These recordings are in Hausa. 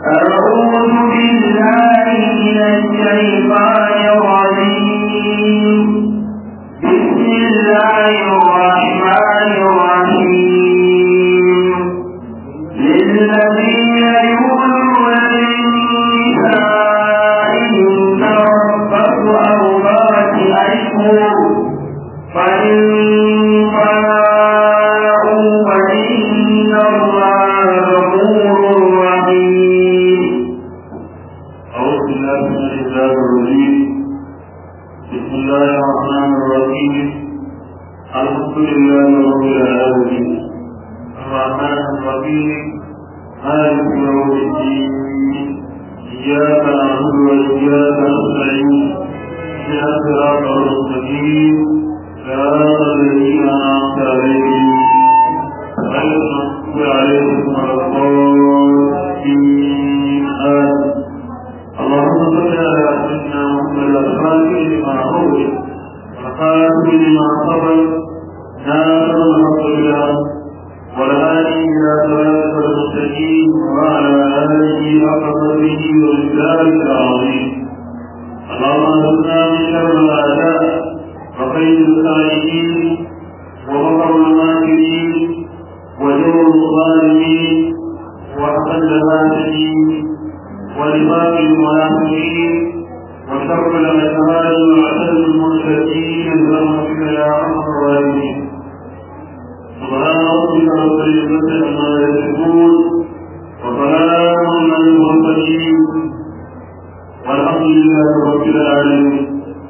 أعوذ بالله من الشيطان الرجيم بسم الله الرحمن الرحيم للذين يؤمنون من نسائهم تربص أربعة أشهر فإن فاءوا فإن الله غفور رحيم أعوذ بالله من الشيطان الرجيم بسم الله الرحمن الرحيم الحمد لله رب العالمين الرحمن الرحيم مالك يوم الدين إياك نعبد وإياك نستعين اهدنا الصراط المستقيم صراط الذين أنعمت عليهم غير المغضوب عليهم ولا الضالين آمين اللهم صل على سيدنا محمد الفاتح لما أغلق والخاتم لما سبق ناصر الحق بالحق والهادي إلى صراطك المستقيم وعلى آله حق قدره ومقداره العظيم اللهم ارزقنا من شر الأعداء وخير الخالقين ومكر الماكرين وجور الظالمين وحسن الهاتفين ونفاق المنافقين وشر الأشهاد وعدد المرتدين برحمتك يا أرحم الراحمين سبحان ربك رب العزة عما يصفون وسلام على المرسلين والحمد لله رب العالمين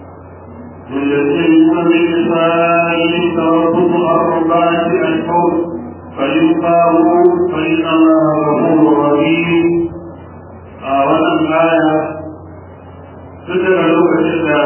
للذين من نسائهم تربص أربعة أشهر فإن فاءوا فإن الله غفور رحيم a wannan aya duk daga lokacin da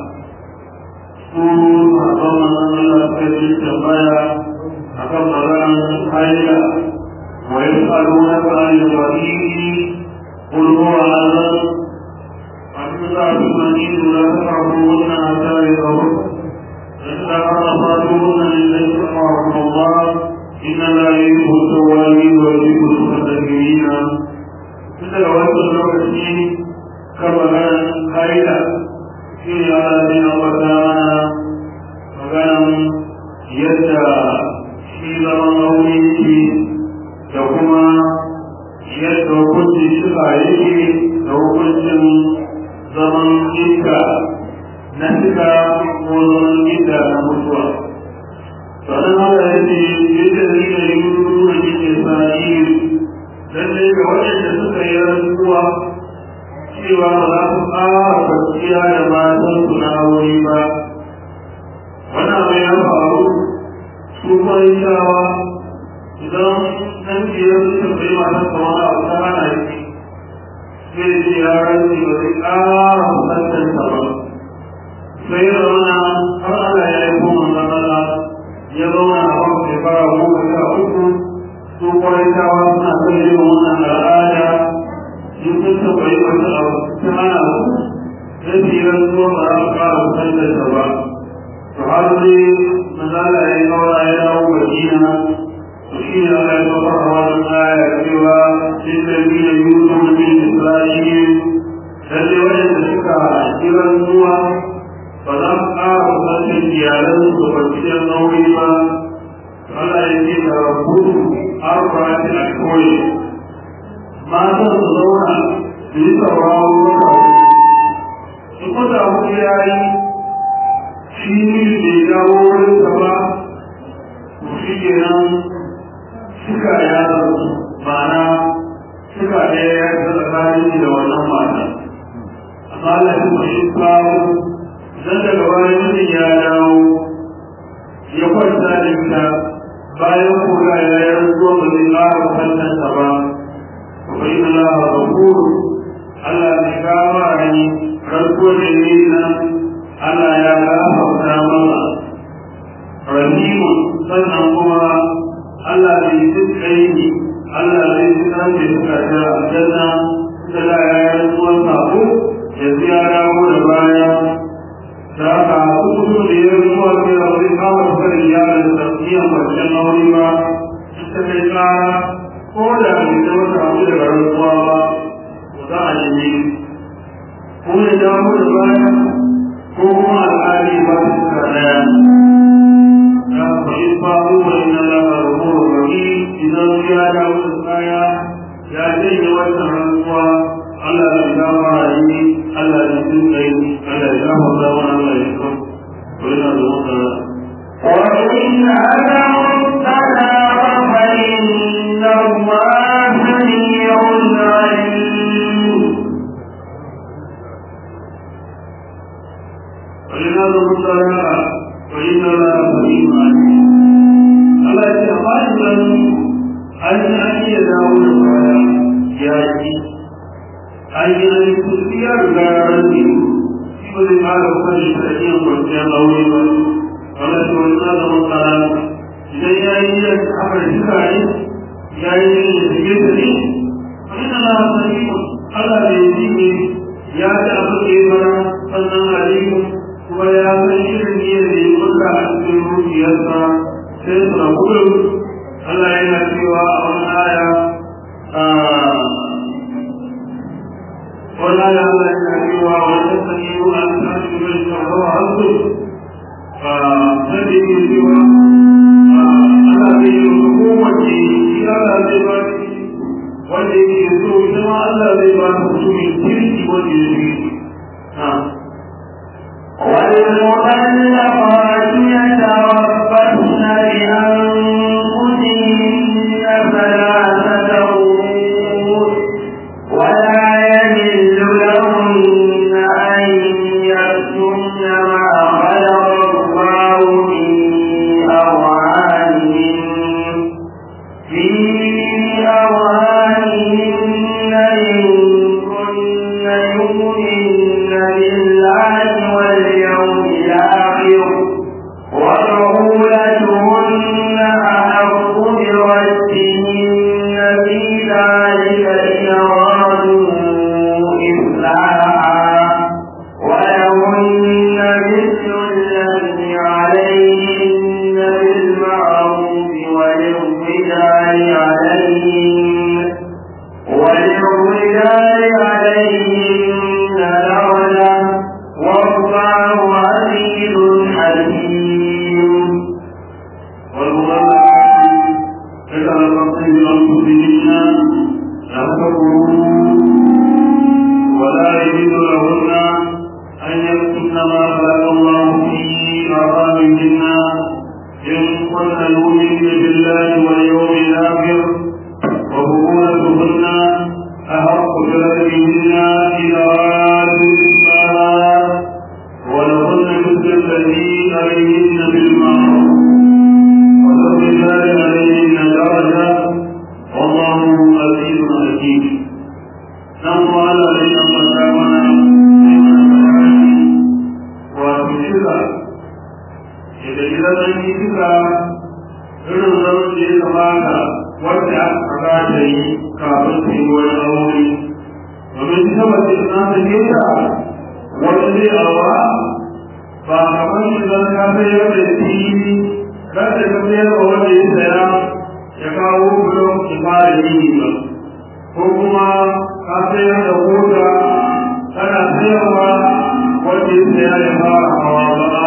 su a tsawon Allah suka ce tambaya a kan maganar haila wa yi tsaro na tsari da wasiri kulhuwa azan a cikin za su mani lura ta karbo wannan a tsari da wasu da su da kama fatu wannan ne zai kuma wa kuma inna la yi kusa wani wa yi kusa da girina tun daga wancan lokaci kan maganar haila shi ne ana zai ambata mana maganan yadda shi zaman aure yake da kuma yadda hukuncin shiga yake da hukuncin zaman ita na shiga ko zaman ita na mutuwa sannan haka yake yadda zai da yi nuna yake sa'iri lallai ga waɗanda suka yi rantsuwa cewa ba za su ƙara kwanciya da matan su na aure ba wannan abu ya faru su kwai shawa idan nan biyar suka bai matan sa wani abu ta hana shi zai ce ya rantsi ba zai ƙara kusantar sa ba sai da wani har Allah ya yi kuma matsala ya zauna a kan shekara goma sha uku su kwarantawa suna son yin wannan al'ada in sun tabbai wata abu ta hana su ya tsiran zuwa ba za a ƙara kusantar ta ba to har dai mazala ya yi kawara ya dawo madina to shi ne Allah ya kafa a wannan aya cewa shi da bi da yusuf da bin isra'il lalle waɗanda suka tsiran zuwa ba za su ƙara kusantar iyalansu da kwanciyar aure ba Allah ya ce da rabu arba'ati ashhur mata su zauna su yi sauraro wata su kusa wani yayi shi ne bai dawo wurin sa ba to shi ke nan suka ya ma'ana suka ɗaya ya ta tsakanin da wannan mata amma Allah ya kuma shi kawo zan daga bayan mutum ya dawo ya kwanta da ita bayan kula ya yi rantsuwa ba zai ƙara kallonsa ba kuma yi Allah ba kuru Allah mai kama ni rantsuwa da yi nan Allah ya gafarta masa rahimu sannan kuma Allah bai ji tsayi Allah zai ji kan da suka ta aljanna da da ya yi rantsuwan sako yanzu ya dawo da baya da haka kusa da ya zuwa sai da wani kawai kan iyalin da iya kwanciyar aure ba ita kai tsara ko da bai da wata abu daga rantsuwa ba za a nemi ko ya dawo da baya ko kuma al'adi ba su suka daya ya fahim faru wa ina lafa rukunin rami idan ya dawo da baya ya janye wannan rantsuwa Allah ya gama yi Allah ya tun kai Allah ya gama da wannan Allah ya kan ko yana da wannan وإن أدعوا السلام فإن الله سميع عليم وإن أدعوا السلام فإن الله سميع عليم Allah ya ce amma idan an yi an iya dawo da baya ya ci an yi an yi kusurci ya riga ya rage shi ba zai fara kwanye ta iya kwanciyar aure ba wanda shi wani na zama tsara idan ya yi yin haka da suka yi ya yi yin da take da ne wani na na sani Allah da ya ji ne ya ci abin da ya fara sannan alimu kuma ya san irin niyyar da ya kuka a cikin zuciyarsa sai suna gudun Allah yana cewa a wani aya wani aya Allah yana cewa wani sani yi wa an tashi mai shawara hannu sai da yake cewa Allah zai yi wa kowace shi Allah zai ba shi wanda yake so ita ma Allah zai ba shi mutumin kirki wanda ya yi والمؤلفات يتربصن بأنفسهن ثلاثة قرون ولا يحل لهن أن يكتمن ما خلق الله في أرحامهن في أرحامهن إن كن يؤمن بالله واليوم الآخر وبعولتهن أحق بردهن في ذلك إن أرادوا إصلاحا ولهن مثل الذي عليهن بالمعروف وللرجال عليهن وللرجال عليهن درجة والله عزيز حكيم ولا يجوز لهن أن يكتمن ما خلق الله في أرحامهن إن كن يؤمن بالله واليوم الآخر وبطولتهن أحق بردهن إذا أرادوا إصلاحا ولهن مثل الذي عليهن بالمعروف وللرجال عليهن درجة والله عزيز حكيم نحن على أن مقامنا وتشرع إذا إذا لم يشرع irin zaman da ya kamata wanda aka ta yi kafin ta yi wani aure domin ita mace na ta geta wani zai aura ba kamar idan ka sayar da fili kan da ka sayar da wanda ya saya ya kawo bulon ki fara yi ba ko kuma ka sayar da kota kana sayarwa wanda ya saya ya fara hawa ba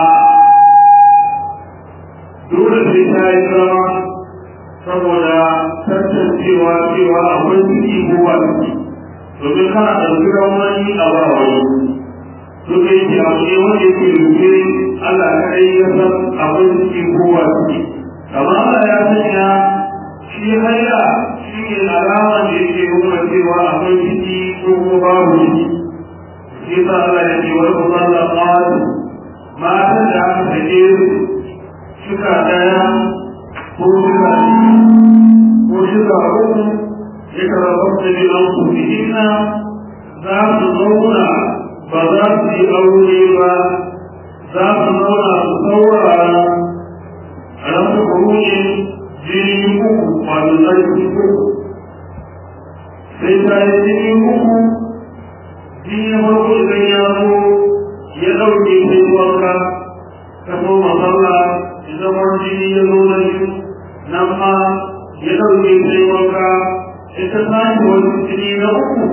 dole sai ta yi zama saboda tantancewa cewa akwai ciki ko ba ciki domin kana ɗauki wani a ba wani duk da yake abu ne wanda yake rufe Allah kaɗai ya san akwai ciki ko ba ciki amma Allah ya sanya shi haila shi ne alama da yake nuna cewa akwai ciki ko kuma babu ciki shi yasa Allah ya ce wani kuma da matan da aka sake su suka daya ko suka ko suka uku ya karɓar da bi an su fi'ina za su zauna ba za su yi aure ba za su zauna su saurara a ran su kuruce jini uku wato sarki uku sai ta yi jini uku jini na farko idan ya zo ya ɗauke sai wanka ta koma sallah zama jini ya zo na biyu nan ma ya ɗauke sai wanka ita sake wani jini na uku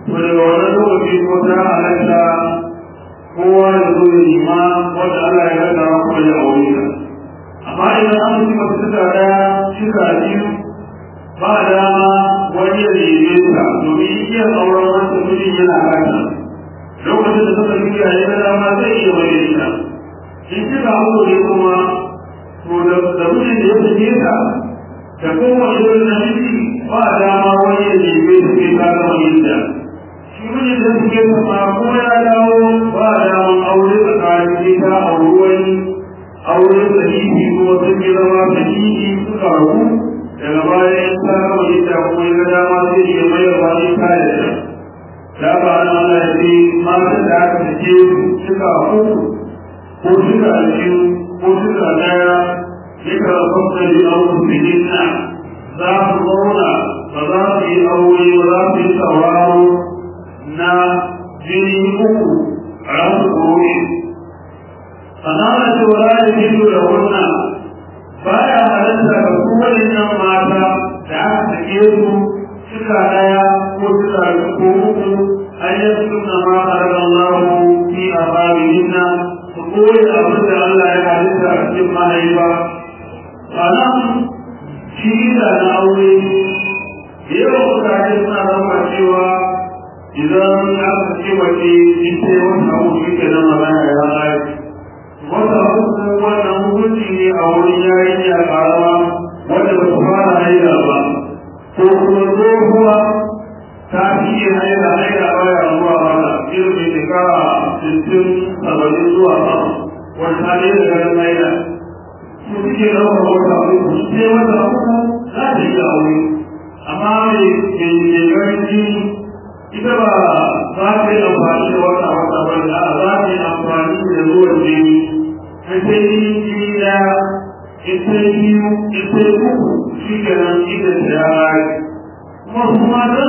to daga wannan lokaci ko ta halatta kowa da zo ya nima wanda Allah ya rasa kuma ya aure ta amma idan an ci masu suka daya suka biyu ba dama wani ya neme ta domin iya auren wanda mutum yana kasa lokacin da suka yi yayi na dama zai iya mai ita in kika hau ne kuma to da da mutum da ya sake ta da kowane irin namiji ba dama wani ya neme ta sai ta gama yin ta shi mijin da suke sama ko ya dawo ba daman aure tsakanin ita a ruwan aure sahihi kuma sun yi zama sahihi suka rabu daga baya in ta gama ita kuma ya dama zai iya mayar ba ne ta yadda da ba na Allah ya ce mata da aka sake suka uku ko suka biyu ko suka daya ya karfan da yi aure sahihinna za su zauna ba za su yi aure ba za su yi sauraro na jini uku a rasu gobe sannan ce wa za a yi da wannan ba ya halatta ga kowane nan mata da aka sake su suka daya ko suka ko uku an yi suna ma a ranar lahu fi a babihinna su koyi abin da Allah ya halitta a cikin mahaifa sannan shi da na aure yawan mutane suna zama cewa idan aka ce wace ita wata abu shi ke nan magana ya ƙari wata uku wannan hukunci ne a wurin yarinya ƙarama wanda ba su fara haila ba ko kuma tsohuwa ta fiye haila haila baya zuwa mana irin mai shekara sittin saba'in zuwa sama wata ta ɗaya da ganin haila su suke ɗaukar wata uku sai wata uku za ta yi aure amma mai ganin jini ita ba za ta yi amfani da wata wata ba da za ta yi amfani da ruwan jini ta sai yi jini da ita biyu ita uku shi ke nan ita ta ya rayu kuma su mata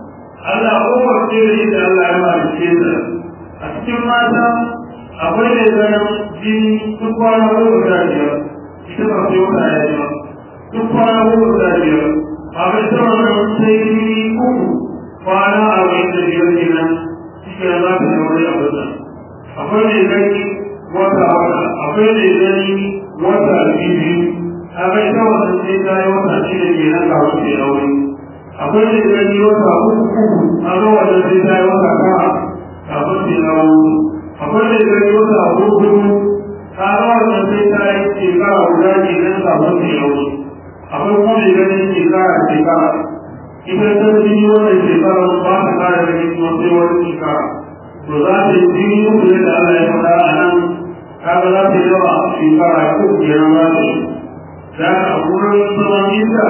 Allah kowace da ita Allah ya malice ta a cikin mata akwai da ganin jini duk kwana goma sha biyar ita ba sai wata ya ba duk kwana goma sha biyar a bai ta wannan sai jini uku kwana arba'in da biyar kenan shi za ta yi wani abu da akwai mai gani wata wata akwai mai gani wata biyu a bai ta wata sai ta yi wata shida kenan ga wasu ya aure akwai mai gani wata uku a ga wata sai ta yi wata kara kafin su ya aure akwai mai gani wata uku a ga wata sai ta yi shekara guda kenan kafin su ya aure akwai kuma mai gani shekara shekara ita ta jini wannan shekara ba ta kare da jini kuma sai wani shekara to za ta yi jini uku da Allah ya faɗa a nan kaga za ta yi yawa shekara uku kenan za ta yi da a wurin zaman isa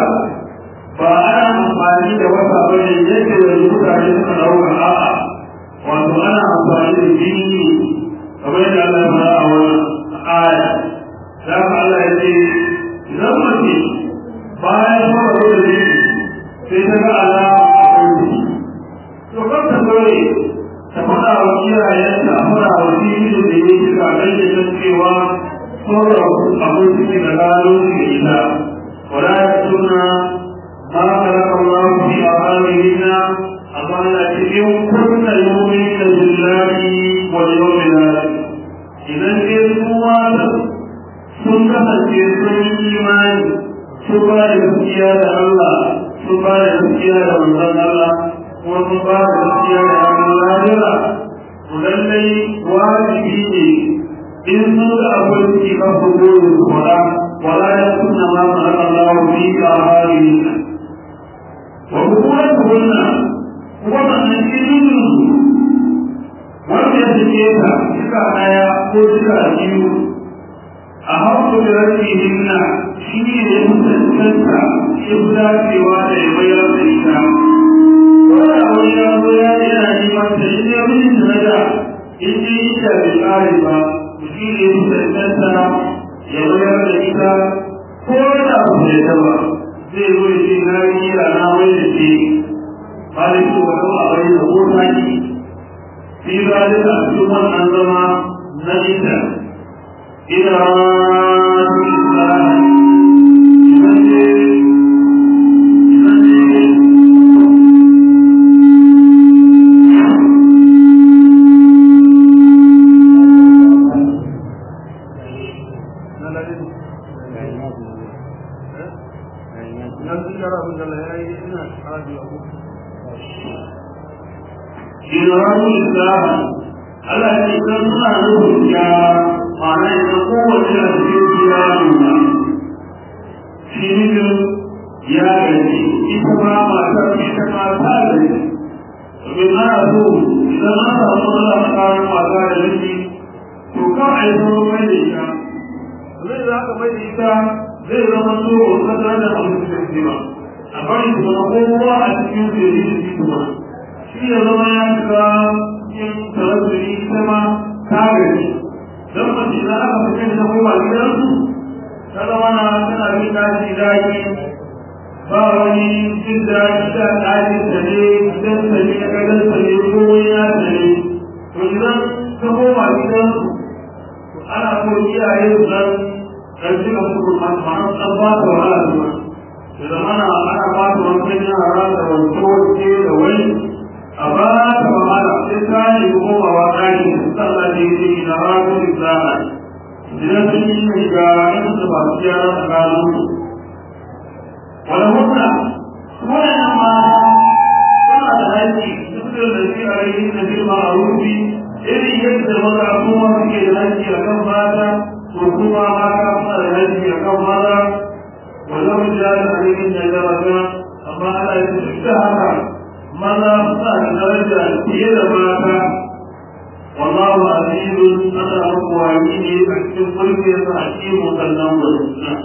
ba ana amfani da wata bane yadda da mutane suka ɗauka a'a wato ana amfani da jini kamar yadda Allah ya faɗa a wannan aya da Allah ya ce idan mace bayan fara da jini sai ta ga ala a kwanci to kan ta kawai ta faɗa wa iyayenta a faɗa wa jini da ya yi ga ganin da cewa sauran abin suke da gano su da ita wala ya suna ma kalaka Allah fi amalihina amma na cikin kunna yomi da billahi wal yawmil akhir idan ke su mata sun kasance sun yi imani su ba da gaskiya da Allah sun ba da gaskiya da manzon Allah kuma sun ba da gaskiya da ranar lahira to lallai wajibi ne in sun ga akwai suke kan su dole su faɗa wala ya kunna ma ma'ar Allah fi ka hali wa hukumar kunna kuma sannan cikin wanda ya suke ta suka ɗaya ko suka biyu a hauku da rashin hinna shi ne ya mutuntanta ya fi dacewa da ya bayar da ita wanda wani ya zo ya yana neman ta shi ne mijin da na da in ji ita bai ƙare ba shi ne ya mutuntanta ya bayar da ita ko da ba su yadda ba zai zo ya ce na yi kira na wai da ke ba da shi wa kama a bari da ko taki fi zalika a cikin wannan zama na ita إلى Iran Islam Allah ce kan suna nufin ya ma'ana ita kowace a cikin gida nuna shi nufin ya gaji ita ma matar ita ma ta gaji domin ana so idan an samu matsala tsakanin mata da miji to kan a yi zama mai da ita zai za ka mai da ita zai zama so ka tare da abin da ke ba a bari su zama kowa a cikin su yi da kuma shi ya zama ya shiga cikin tarazzuri ita ma ta gaji don mace za aka fice da koma gidansu ta zama na tana bin daji daji ba wani jin daji da daji ta ne gidan ta ne na gadon ta ne ko wani ya ta ne to idan ta koma gidansu ana so iyaye su nan dan cika su kuma ma'an an ba ta wahala su ma da zamana ana ba ta wankan yara da wanke wanke da wani a ba ta wahala sai ta yi komawa ɗaki sallah da yake ina rabu da za'a idan sun yi shiga in su ba su yara tsakanin su wani hukuna wannan ma suna da haƙƙi duk da da shi a yi na girma a rufi irin yadda maza kuma suke da haƙƙi a kan mata to kuma mata suna da haƙƙi a kan maza wannan mutane a cikin jajjaba amma ana yi duk da haka maza suna da daraja fiye da mata wallahu azizun ana muku wani ne a cikin mulkin sa hakimu sannan wani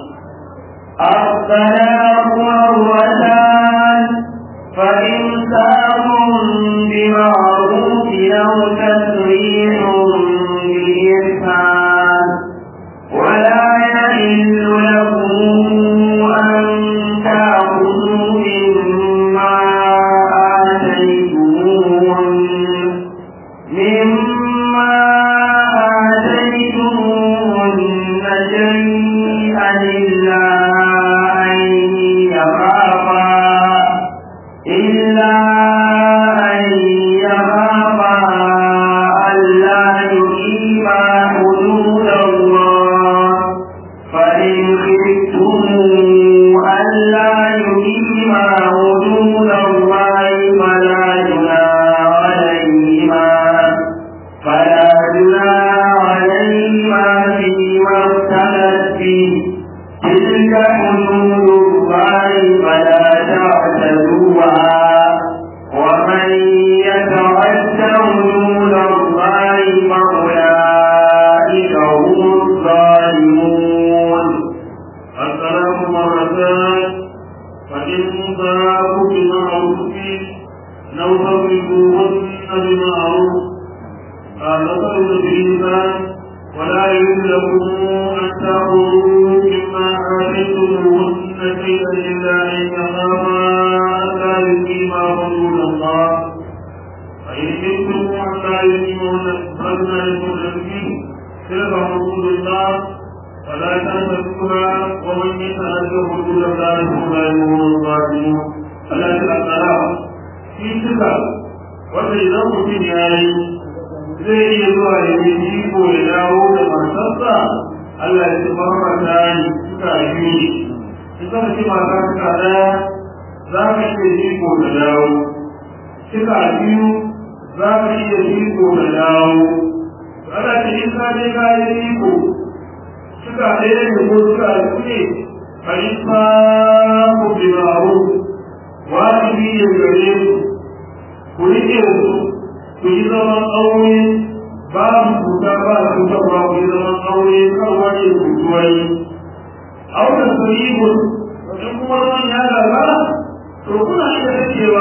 الطلاق مرتان فإمساك بمعروف أو تسريح بإحسان ولا يحل لكم أن تأخذوا مما آتيتموهن مما آتيتموهن شيئا إلا أن يخافا إلا أن يخافا ألا يقيما حدود الله فإن خفتم ألا يقيما حدود الله فلا جناح عليهما فلا جناح عليهما فيما افتدت به تلك حدود الله فلا تعتدوها ومن يتعد حدود الله فأولئك هم الظالمون الطلاق مرتان فإن ضاقوا بمعروف لو تضربوهن بمعروف قال نصر بالإنسان ولا يجوز لكم أن تأخذوا مما آتيتموهن شيئا إلا أن يخافا ألا يقيما حدود الله فإن خفتم ألا يقيمون فلا يكون فيه تلك حدود الله فلا تنسكها ومن يتعد حدود الله فأولئك هم الظالمون فلا تأخذها في تلك wanda idan mutum ya yi zai iya zuwa ya yi iko ya dawo da matarsa Allah ya ci marmata ne suka yi ne in zama ce mata suka daya za ka iya iko da dawo suka biyu za ka iya iko da dawo ana ce in ka je ka yi iko suka ɗaya ne ko suka ne a yi fa ku bi ma'aru wajibi ya gare ku ku riƙe su ku yi zaman aure babu cuta ba cuta ba ku yi zaman aure kan wani kutuwai aure su yi mu in kuma zaman ya gaba to kuna iya cewa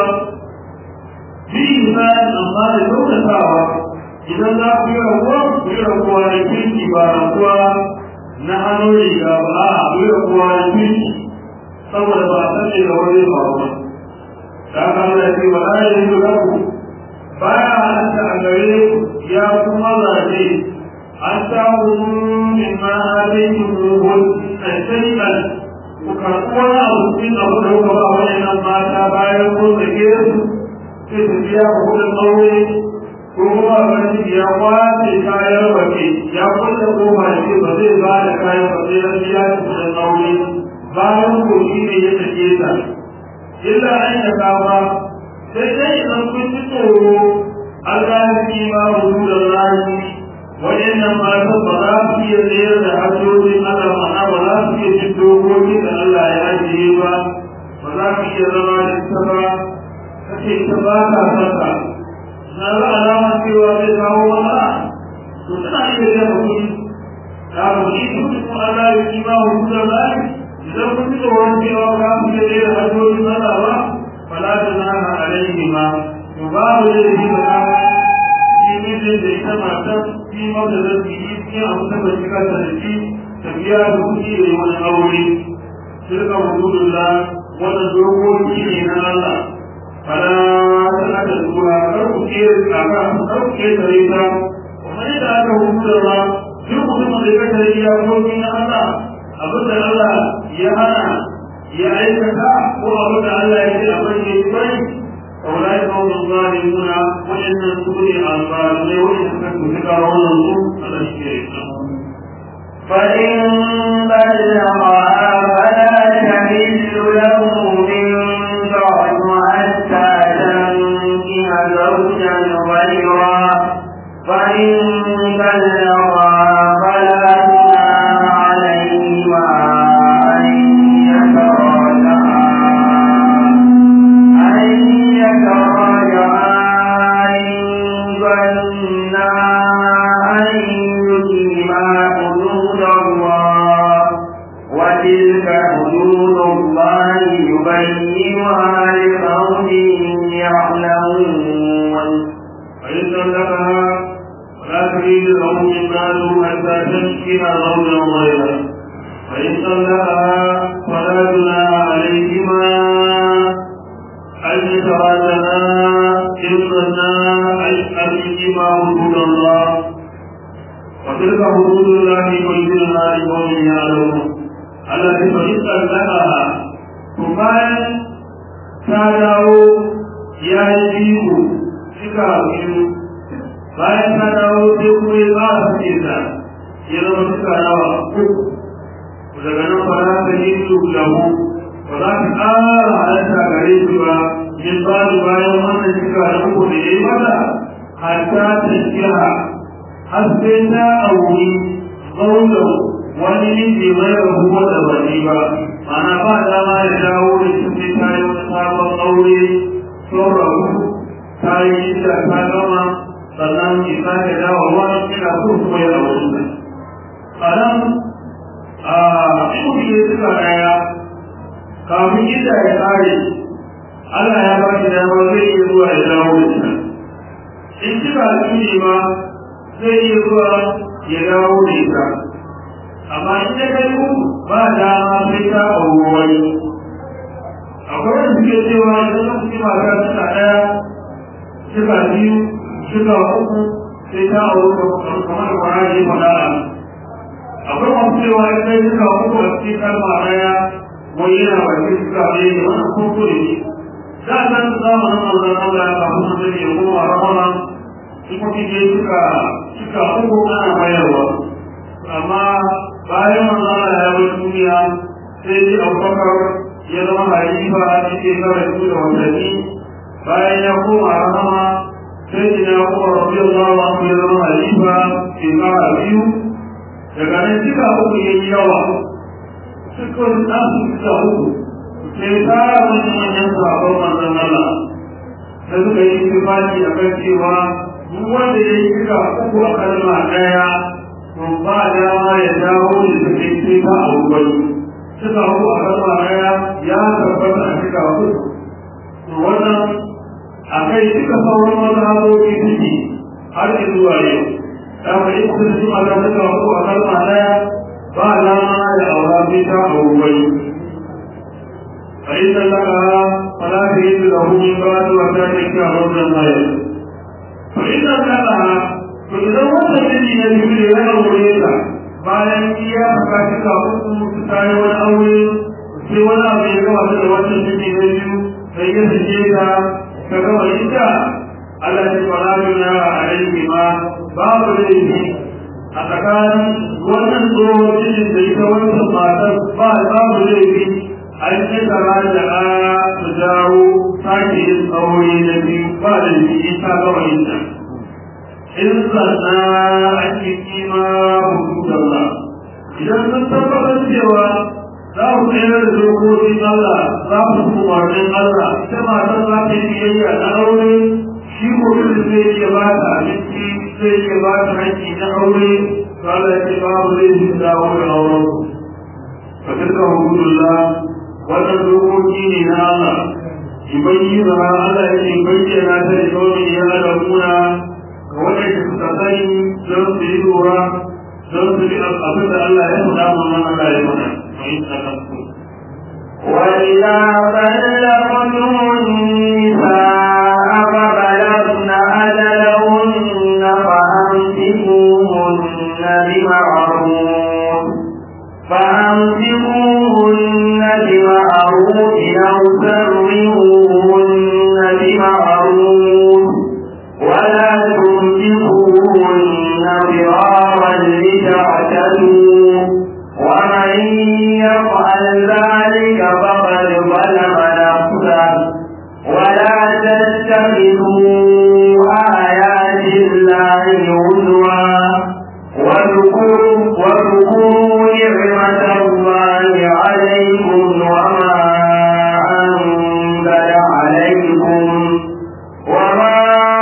bi misali amma da kyautatawa idan za ku yi rabuwa ku yi rabuwa da kirki ba rabuwa na hannun riga ba a ku yi rabuwa da kirki saboda ba a sani da wani ba ba da aka nuna ce ba za yi yi ku baya halatta a gare ku ya kuma zaɓe an samu min ma halayen muhun a shari'ar ku karɓi wani abu cikin abu da kuka ba waɗannan mata bayan kun sake su sai su biya ku kuɗin aure ko kuma wani ya kwace kayan waje ya kulle kofa da ce ba zai ba da kayan waje na biya da kuɗin aure bayan ko shi ne ya sake ta illa an ya kafa sai dai idan kun ji tsoro Allah ya fi ma hudu da rani waɗannan matan ba za su iya tsayar da hajjojin Allah ma'ana ba za su iya jin dokokin da Allah ya ajiye ba ba za su iya zama da ita ba kace ita ba ta saka na ga alama cewa zai kawo wata to tana iya jan kuɗi ta kuɗi su kuma Allah ya fi ma hudu da rani idan kun ji tsoron cewa ba su iya tsayar da hajjojin Allah ba fala ta nana alaihi ma to babu da shi ba shi mijin da ita matar shi mata da su yi cikin abu ta bai shiga ta da shi ta biya da kuɗi da wani aure shirka hududullah wannan dokoki ne na Allah fala ta aka zuwa kar ku ke aka kar ku ke tare ta kuma yadda aka hududullah duk mutumin da ya tare ya koki na Allah abin da Allah ya hana ya aikata ko abin da Allah ya ce a bayyana bai أولئك هم الظالمون وإن الكفر الظالمين وإن كنتم ذكرون الظلم على الشرك فإن بلغها فلا تحل له من بعد حتى تنكح زوجا غيره فإن بلغها فلا جناح عليهما أن يتراجعا أن يتراجعا إن ظنا أن يقيما حدود الله وتلك حدود الله يبينها لقوم يعلمون فإن طلقها فلا تريد له من مال حتى تنكح زوجا غيره فإن طلقها فلا جناح عليهما أن يتراجعا إن ظنا أن يقيما حدود الله وتلك حدود الله يبينها لقوم يعلمون التي فإن طلقها ثم تدعو يا يجيب شكا biyu bayan ta dawo sai kuma ya ba su ce ta ya zama suka yawa uku daga nan ba za ta yi su lahu ba za ta ƙara halatta gare su ba min ba su bayan wannan suka da uku da ya yi mata hatta ta kira har sai ta auri zaunan wani miji mai rahuwa da ba ni ba ma'ana ba dama ya dawo da shi sai ta yi wani sabon aure sun rabu ta yi shida ta gama sannan ki sake dawowa ina so kuma ya aure ta a nan a cikin ne suka daya kafin inda ya tsare Allah ya ba shi dama zai iya zuwa ya dawo da ita in kika tuni ma zai iya zuwa ya dawo da ita amma in ya kai ku ba dama sai ta auri wani akwai wanda suke cewa idan lokaci mata suna ɗaya suka biyu suka uku sai ta auri kamar kwara ne faɗa akwai masu cewa in kai suka uku a cikin kalma ɗaya wani yana bakin suka ɗaya ne wannan koko ne da a san zamanin manzon Allah kafin mutum ya koma rahama in kuma je suka suka uku ana bayarwa amma bayan manzon Allah ya bar duniya sai dai Abubakar ya zama halifa a cikin kawai su da watanni bayan ya koma rahama sai da ya koma rabbi Allah wa ya zama halifa shekara biyu daga nan suka uku ya yi yawa suka wani nasu suka uku sai tara wani manyan sabon manzon Allah sai suka yi tufafi a kan cewa duk wanda ya yi suka uku a kalma ɗaya to ba dama ya dawo da su kai sai ta abubuwan suka uku a kalma ɗaya ya tabbata a suka uku to wannan a kai suka sauran mazhabobi suke har zuwa yau da ka yi kusa su a kan suka uku a kalma ɗaya ba dama ya aura sai ta abubuwan فإن لها فلا تجد له من بعد وذلك رجلا غيره فإن لها فإذا وصل الذي يجري له وليسا bayan iya baka cika uku su tayi wani aure sai wani abu ya gama da wannan ciki na biyu sai ya sake ta ta gama ita Allah ya fara nuna a alaihi ma babu laifi a tsakanin wannan tsohon cikin da ita wancan matar ba babu laifi a an yi tsara da a su dawo sake yin aure na biyu ba da jiki ta gaba yin ta in zanna a ciki ma hukumar ba idan sun tabbatar cewa za ku tsayar da dokokin Allah za ku umarnin Allah ita matar za ta yi biyayya na aure shi mutum zai iya ba ta abinci zai iya ba ta hanki na aure to Allah ya ce babu zai shi dawo da auren fa tilka hududullah wannan dokoki ne na Allah yubayyana Allah ya ce bayyana ta da kawai ya alamuna ga waɗanda suka sani don su yi lura don su bi abin da Allah ya faɗa mana Allah ya faɗa وإذا بلغتم النساء فبلغن أجلهن فأمسكوهن بمعروف فأمسكوهن بمعروف أو سرهوهن بمعروف ولا تمسكوهن ضرارا لتعتدوا ومن يفعل ذلك فقد ظلم نفسه ولا تتخذوا آيات الله هزوا واذكروا واذكروا نعمة الله عليكم وما أنزل عليكم وما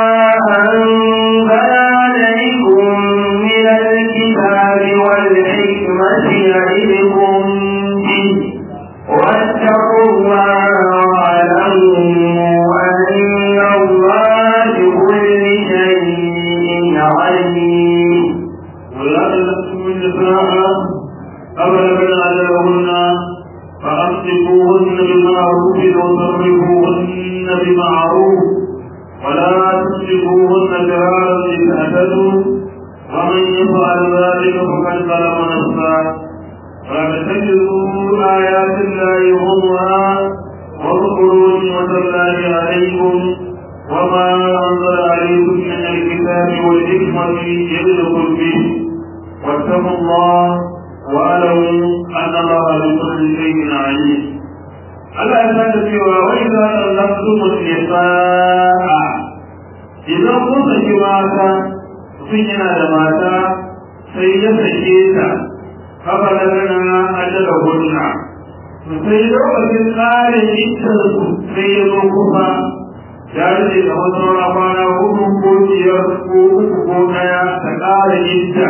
أنزل عليكم من الكتاب والحكمة يعظكم به واتقوا الله واعلموا أن الله بكل شيء عليم ولا تلبسوا النساء أبلغن أجلهن فأمسكوهن بمعروف وصرفوهن بمعروف ولا تمسكوهن فرارا لتعتدوا ومن يفعل ذلك فقد ظلم نفسه فاتخذوا آيات الله هزوا واذكروا نعمة الله عليكم وما أنزل عليكم من الكتاب والحكمة يعظكم به واتقوا الله واعلموا أن الله بكل شيء عليم Allah ya sake cewa wai za a lafsu nisa'a idan kun saki mata mutum yana da mata sai ya sake ta haka da gana ajala hunna sai lokacin tsarin ittarsu sai ya zo kusa ya rike da wasu kwana hudu ko biyar ko uku ko daya ta ƙara idda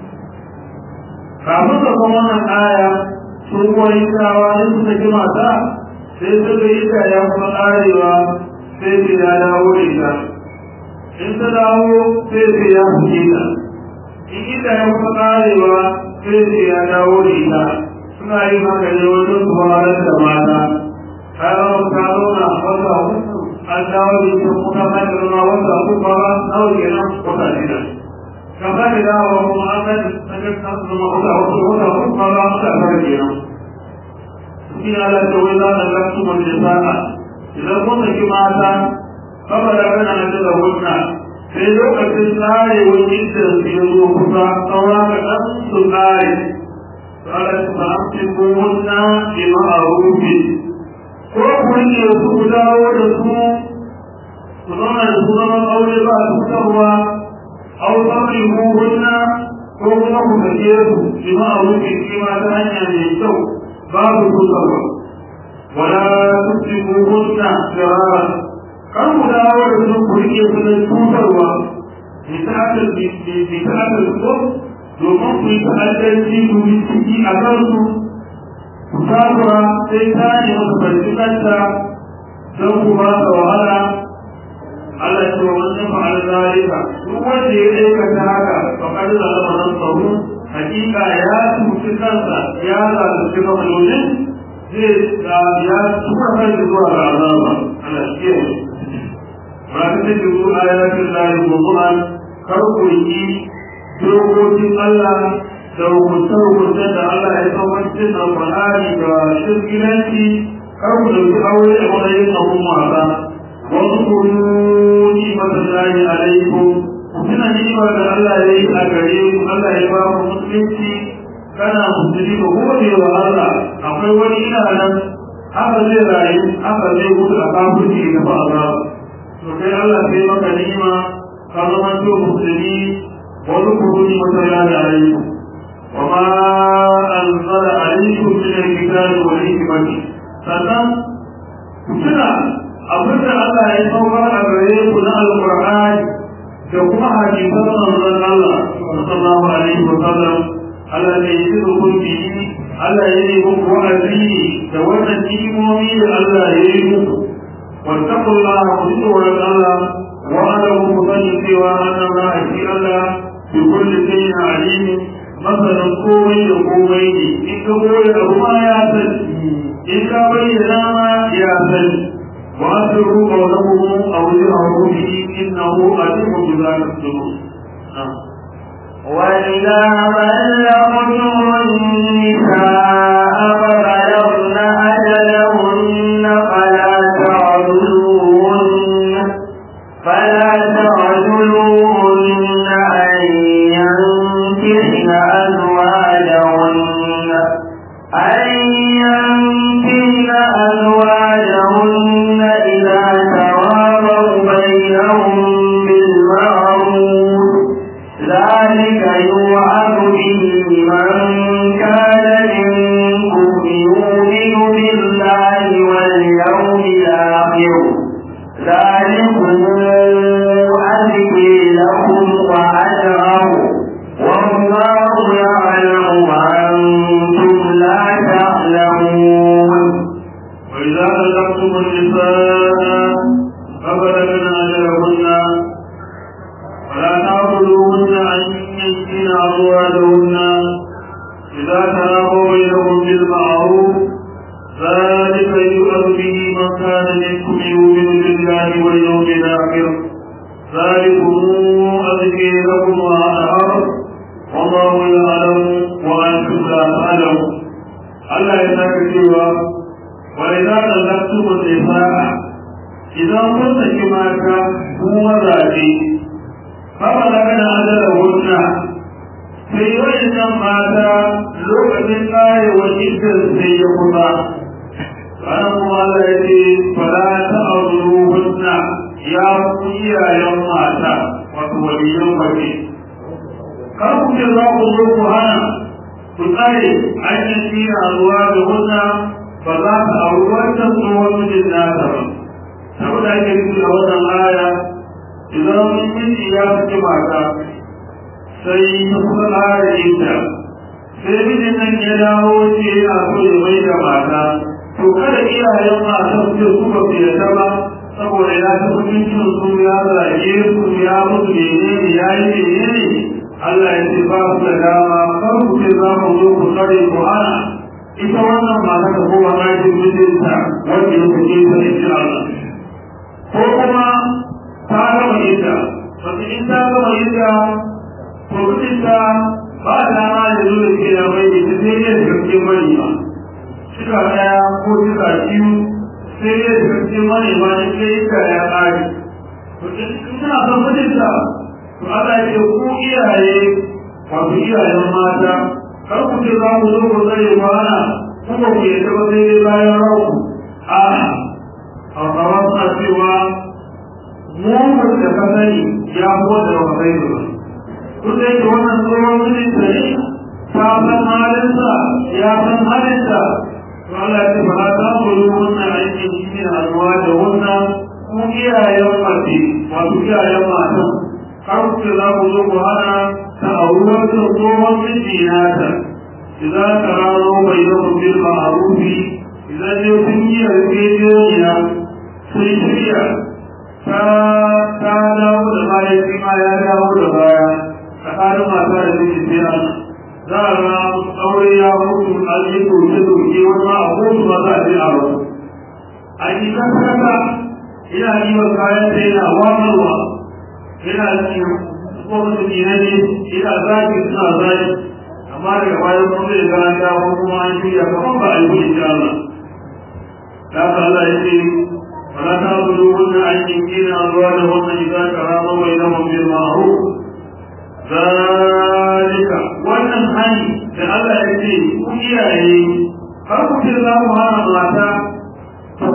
kafin da kuma wannan aya sun koyi tsawa ne su saki mata sai suka yi ta ya kuma ƙarewa sai su ya dawo da ita in ta dawo sai su ya fuke ta in ita ya kuma ƙarewa sai su ya dawo da ita suna yin haka ne wajen su wahalar da mata kayan ta zauna wata hudu an dawo da ita kuma ta zama wata hudu ba nawa kenan wata shida kamar da dawo kuma an ga ta zama wata hudu wata hudu ba za ta fara kenan shi ala ta wai za ta lafi mun da sa'a idan kun saki mata kaba da kana da hunna sai lokacin tsare wani da su yi zo kusa saura ka ɗan su tsare tsara su ba su ko hunna ke ma'arufi ko kun ne su ku dawo da su ku zauna da su zaman aure ba su fitarwa au sabri ko hunna ko kuma ku sake su ke ma'arufi ke ma ta hanya mai kyau babu fitarwa wala tusrifuhunna firara kan ku dawo da su ku rike su da tutarwa misalin misalin ko domin ku yi ta'addanci ku yi ciki a kansu ku takura sai ta ne masa farfikanta don ku ba ta wahala Allah ya ce wa wannan fa'al zalika duk wanda ya aikata haka fa kad zalama nafsahu hakika ya tuci kansa ya zalunci mamalolin zai da ya tura kai zuwa ga azaba Allah shi ke ba ta ce duk ayatin lahi mu'min kar ku yi dokokin Allah da hukunce-hukunce da Allah ya saukar cikin alƙur'ani da shirkinanci kar ku dauki aure da matsayin abun wasa wasu kuru ni masallahi alaikum kuna ni'ima da Allah ya yi a gare ku Allah ya ba ku musulunci kana musulmi ka gode wa Allah akwai wani ina nan haka zai rayu haka zai mutu a kafirci da ba a to kai Allah sai maka ni'ima ka zama to musulmi wani kuruni wata ya da ayi wa ma anzala alaykum min al-kitabi wal hikmati sannan kuna abinda Allah ya saukar a gare ku na alqur'ani da kuma hadisan manzon Allah sallallahu alaihi wa sallam Allah ne ya yi hukunci Allah ya yi muku wa'azi da wannan hikimomi da Allah ya yi muku واتقوا الله واتقوا الله واعلموا مصنف سوى ان الله في الله بكل شيء عليم مثلا قومي وقومين ان قوي ما يا سن ان بين ما يا سن واسروا قولهم او جهروا به انه عليم بذات الصدور وإذا بلغتم النساء فبلغن أجلهن فلا تعذلوهن فلا تعذلوهن أن ينكحن أزواجهن أن ينكحن أزواجهن إذا تراضوا بينهم بالمعروف ذلك يوعظ به من كان منكم يؤمن بالله واليوم الآخر ذلكم أزكي لكم وأجره والله يعلم وأنتم لا تعلمون وإذا طلقتم النساء فبلغن أجلهن ولا تعبدوهن أن ينكين أزواجهن إذا تراضوا بينهم بالمعروف ذلك يؤذ به من كان منكم يؤمن بالله واليوم الآخر ذلكم أزكي لكم وأطهر والله يعلم وأنتم لا تعلمون Allah ya saka cewa wa idza talaqtum an-nisaa idan kun saki mata ku mazaje fa daga da adala wunna sai wayannan mata lokacin karewa idan sai ya kusa ranar kuma Allah ya ce fala ta'udhu hunna ya ku iyayen mata wato waliyan mace kar ku ce za ku zo ku hana ku tsare an yi tsira ruwa da hunna ba za ka auri wancan tsohon mijin nata ba saboda ake nufi a wannan aya idan miji ya fi mata sai ya kusa ƙara inda sai mijin nan ya dawo ce yana so ya mai da mata to kada iyayen matan ce su ba su yarda ba saboda ya ta mutuncin su ya zage su ya mutu menene ya yi menene Allah ya ce ba su da dama kar ku ce za mu zo ku tsare ku hana ita wannan mata ta koma ɗakin mijinta wanda ya kuke ta insha Allah ko kuma ta gama ita wata in ta gama ita to mijinta ba dama ya zo da ke da mai ita sai ya shirke mani ba shika ɗaya ko shika biyu sai ya shirke mani ba da ke ita ya ƙare to in tana son mijinta to Allah ya ce ku iyaye wato iyayen mata kar ku ce za ku zo ku tsare kwana kuma ku yadda ba sai dai bayan rauku a hausawa suna cewa mugun da ka sani ya kuwa da ba sai ba duk da yake wannan tsohon mijinta ne ta san halinsa ya san halinta to Allah ya ce ba za ku yi wannan aikin shi ne alwa da wannan ku iyayen mace wato iyayen matan har ku za ku zo ku hana ta auruwar da tsohon miji nata idan ka rano bai zama bil ma'arufi idan ne kun yi yarjejeniya sun shirya ta ta dawo da baya shi ma ya dawo da baya tsakanin mata da miji sai an za a ga aure ya mutu an yi doke doke wani ma a kotu ba za a je a wasu an yi kasa ina yi wa kayan sai na wamarwa yana cikin ko mutum ne ne ina zaki suna zaki amma daga bayan kuma zai ga an dawo kuma an shirya kamar ba a yi insha Allah da haka Allah ya ce wala ta budu wannan aikin kina zuwa da wannan idan karama bai na mabir ma'ruf zalika wannan hani da Allah ya ce ku iyaye har ku ce za mu hana mata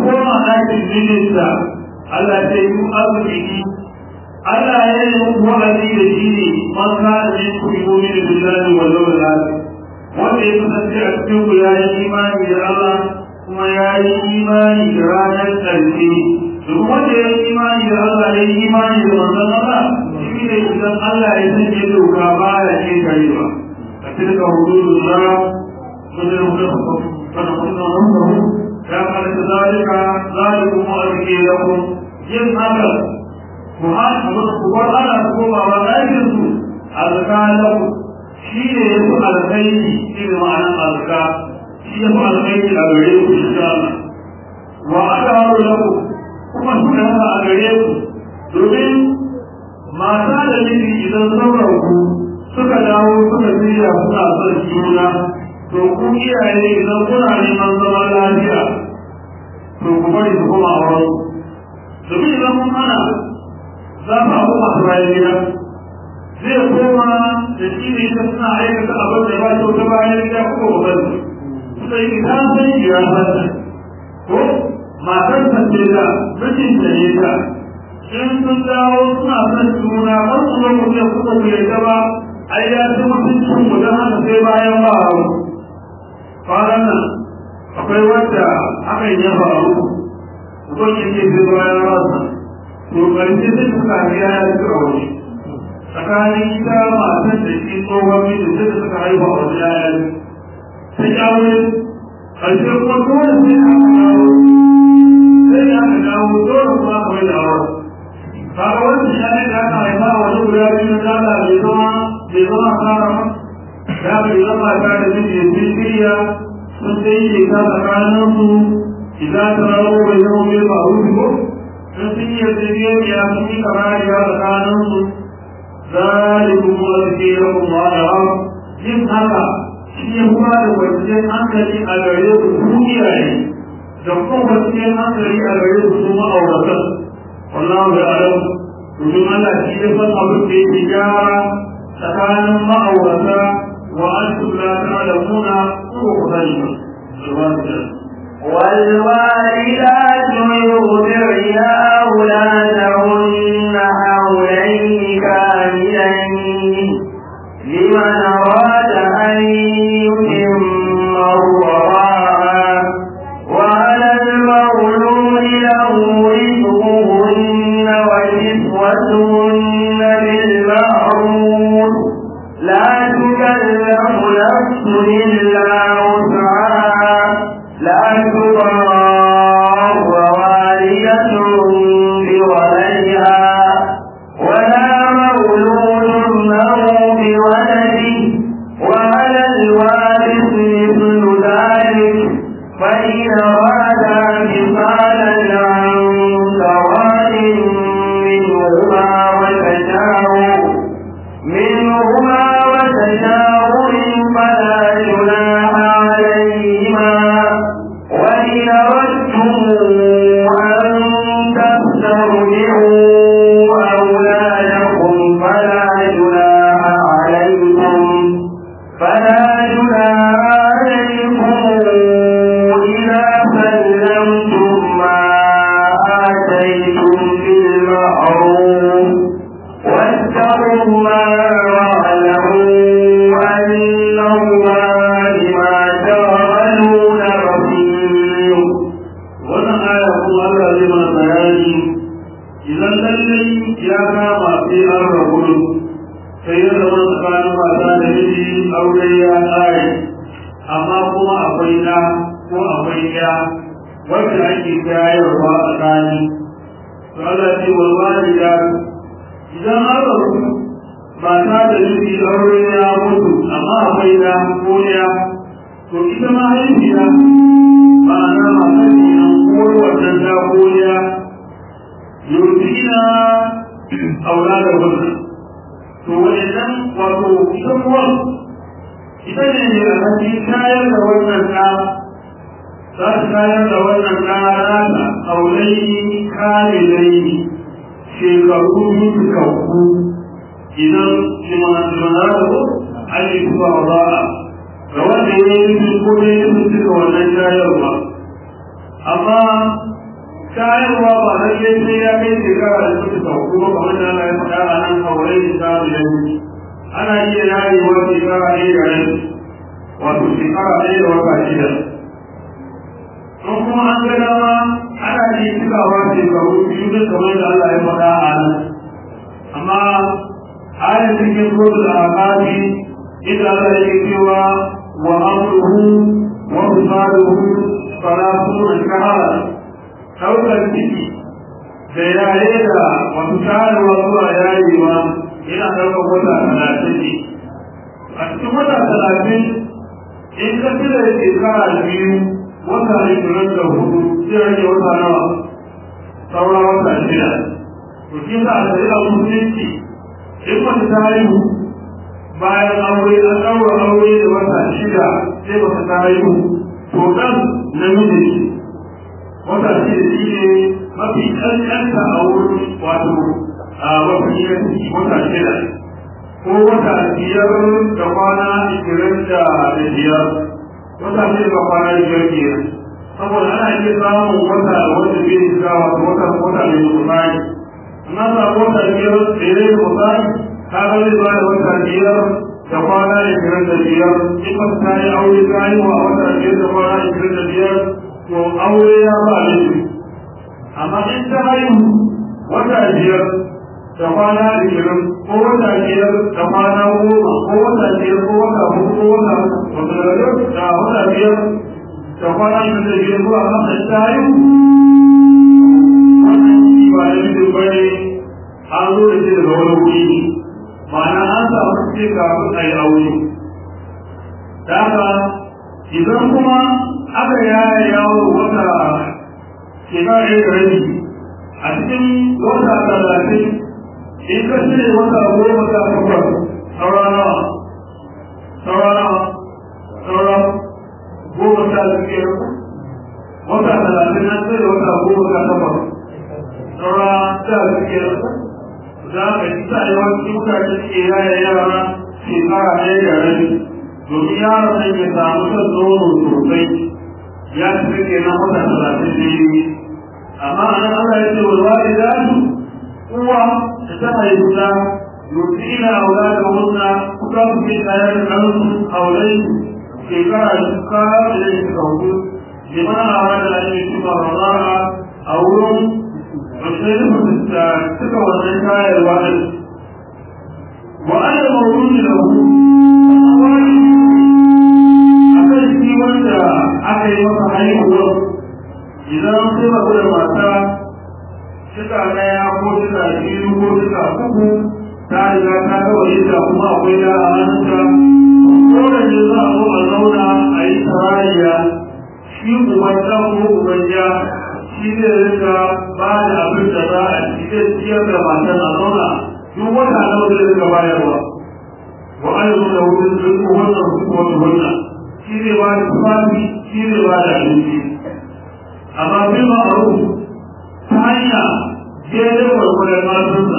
koma ɗakin mijinta Allah ta yi arziki Allah ya yi muku wa'azi da shi ne man kana min ku yu'minu billahi wal yawmil akhir wanda ya kasance a cikin ku ya yi imani da Allah kuma ya yi imani da ranar ƙarshe duk wanda ya yi imani da Allah ya yi imani da manzon Allah shi ne idan Allah ya sanya doka ba ya ce karewa a tilka hududullah wajen hudu fana kunna wanzahu ya kalata zalika zalikum mu'arrike lakum yin haka ku hana ku bar ana koma ba ɗakin su alka lakum shi ne ya fi alkhairi shi ne ma'anar alka shi ya fi alkhairi a gare ku insha Allah wa aka haru lakum kuma suka haka a gare ku domin mata da miji idan sauran ku suka dawo suka shirya suna son juna to ku iyaye idan kuna neman zaman lafiya to ku bari su kuma a wurin domin idan kun hana za ku abu masu bayan gida zai koma da shi ne ta suna aikata abin da ba kyau ta bayan gida kuma ba bari suka yi ta san ya san ko matar ta ce da mijinta ne ta in sun dawo suna son juna har su zo mu kuma ku yarda ba ai ya ci mutuncin mu don haka sai bayan ba hau kwanan nan akwai wanda hakan ya faru mutum ya ce sai bayan rasa to ƙarshe sai suka biya ya ci a waje tsakanin ita matan da shi tsohon mijin sai da suka haifa a waje ya yi sai ya wuri ƙarshe kuma dole sai aka dawo sai aka dawo dole kuma aka mai da auren kaga wannan shani da aka haifa a wani guda biyu na dala bai zama bai zama kara ma ya bai zama ta da miji sun shirya sun sai yi ta tsakanin su idan ta rawo bai zama mai ba rufi ko sun sun yi yarjejeniya sun yi kamariya tsakanin su zalikum wazkirukum wa alam yin haka shi ya kuma da kwanciyar hankali a gare ku ku iyaye da kuma kwanciyar hankali a gare ku su ma'auratan wallahu ya alam domin Allah shi ya san abin da yake gyara tsakanin ma'aurata wa antum la ta'lamuna ko ku sani ba والوالدات يرضعن أولادهن حولين كاملين لمن أراد أن يتم الرضاعة وعلى المولود له رزقهن وكسوتهن بالمعروف لا تكلف نفس إلا وسعها لا تضار والدة بولدها ولا مولود له بولده وعلى الوارث مثل ذلك فإن أرادا فصالا عن سواد منهما وتشاور منهما وتشاور فلا جناح عليهما وإن أردتم أن تسترجعوا أولادكم فلا جناح عليكم فلا جناح عليكم إذا سلمتم ما آتيتم بالمعروف واتقوا الله واعلموا أن الله بما تعملون بصير wannan aya kuma Allah zai mana bayani idan lallai ya kama sai an rabu sai ya zama tsakanin mata da miji aure ya tsare amma kuma akwai ɗa ko akwai ya wanda ake shayarwa a tsakani to Allah ce wal walida idan an rabu mata da miji aure ya mutu amma akwai ɗa ko ya to ita ma haifiya ma'ana matar kenan ko wannan ta koya yurfina aulada wannan to wajen wato ita kuwa ita ne ne a cikin shayar da wannan ɗa za ta shayar da wannan ɗa nata aulai kamilai shekaru mutukakku idan limana da ko ake zuwa ba'a ga wanda ya yi nufin ko ya yi nufin duka wannan shayarwa amma shayarwa ba na ke sai ya kai shekara da suka sauku ba kamar da Allah ya faɗa a nan kawai da ta da yanzu ana iya yayewa shekara ɗaya da rai wato shekara ɗaya da wata shida don kuma an ga dama ana iya cikawa shekaru biyu da kamar da Allah ya faɗa a nan amma ayat cikin suratul aqabi idan Allah yake cewa wa amruhu wa fisaluhu salatuna shahara ɗaukar ciki da yaye da wasu shayarwa zuwa yayewa yana ɗaukar wata talatin ne a cikin wata talatin in ka cire shekara biyu wata ashirin da hudu zai rage wata nawa saura wata shida to shi sa a shari'a musulunci in mace ta haihu bayan aure an ɗaura aure da wata shida sai ba ta haihu to ɗan namiji ne wata ce da shi ne mafi ƙanƙanta a wurin wato a mafi yanki wata shida ko wata biyar da kwana ishirin da biyar wata shida da kwana biyar kenan saboda ana iya samun wata wanda bai shiga wato wata wata mai musani na samu wata biyar da ya yi musani ka ga zai ba da wata biyar da kwana ishirin da biyar in ba ta yi aure ta yi wa wata biyar da kwana ishirin da biyar to aure ya ba laifi amma in ta haihu wata biyar da kwana ishirin ko wata biyar da kwana goma ko wata biyar ko wata hudu ko wata wata da wata biyar da kwana ishirin da biyar zuwa kan da ta haihu wannan shi ba da mutum ba ne an zo da shi daga wani wuri ne ma'ana an samu ce kafin a yi aure da haka idan kuma aka yaya yawo wata shekara ɗaya da rabi a cikin wata talatin in ka cire wata goma sha takwas saura nawa saura nawa saura goma sha biyar wata talatin an cire wata goma sha takwas saura sha biyar za ka ci sa yawanci mutane suke yaya yara shekara ɗaya da rabi domin yaron nan ya samu shan nono sosai ya fi ke nan wata talatin da yi amma a nan Allah ya ce wa zaɓi zaɓi uwa da ta haihu ta yuti ila aula da wunna kuka su ke tsaye da kansu aulai shekara da suka da ya suka hudu liman a wani da ake shi ba a wurin wasu da suka wannan shayarwa ɗin wa'anda mawuni da hu akan shi wanda aka yi masa haihuwar idan sai ba da mata suka daya ko suka biyu ko suka uku ta riga ta gaba yadda kuma akwai da a hannunta ko da ne za a zo a zauna a yi tarayya shi uban ɗan ko uban ya shi zai rika ba da abin da za a ci zai ciyar da matan a zauna duk wata nawa zai rika bayarwa wa ayyukan da wurin duk wannan su ko wannan shi zai ba da tufafi shi zai ba da abinci amma bi ma'aru ta hanya daidai gwargwadon matunsa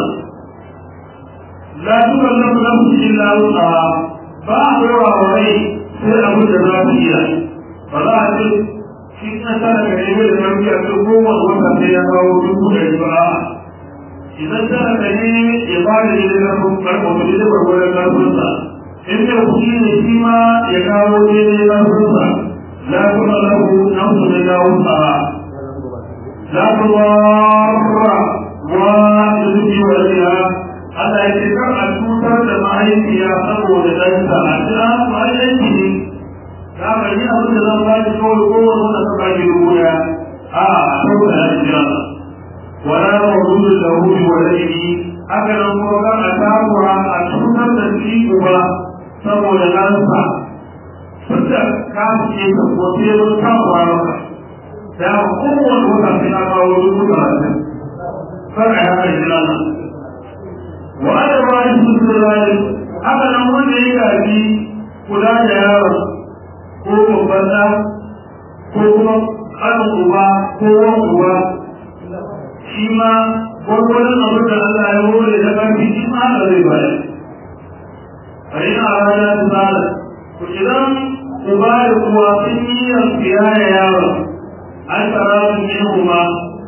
la tuka lafi lafi illa wuta ba a ɗora wa rai sai abin da za su iya ba za a ce shi na tara ka nemi da karfi a cikin kowane wata sai ya kawo dubu ɗari ba idan tara ka ne ya ba da daidai karfin karfin daidai gwargwadon karfinsa in da kuɗi ne shi ma ya kawo daidai karfinsa la kuma lahu nafsu da dawo tsara la kuma wa da zuki wa riya Allah ya ce kar a cutar da mahaifiya saboda ɗansa a jira mahaifi ne za ka yi abin da zan baki kawai kowane wanda ka baki dubu ɗaya a a saboda ya jira wala mawdudu da hudu wa laifi haka nan kuma kar a takura a cutar da shi uba saboda ɗansa tunda ka ce ka ko sai mun takura maka da kowane wata sai na kawo dubu talatin kar a yi haka jira nan wa'ada ba shi sun zai haka nan wanda ya gaji kula da yaron ko babban ɗa ko kuma ƙarin uba ko wan uba shi ma gwargwadon abin da Allah ya hore da ƙarfi shi ma haka zai bayar a yi na rana ta tsara to idan uba da uwa sun yi yankiya da yaron an tsara su yin kuma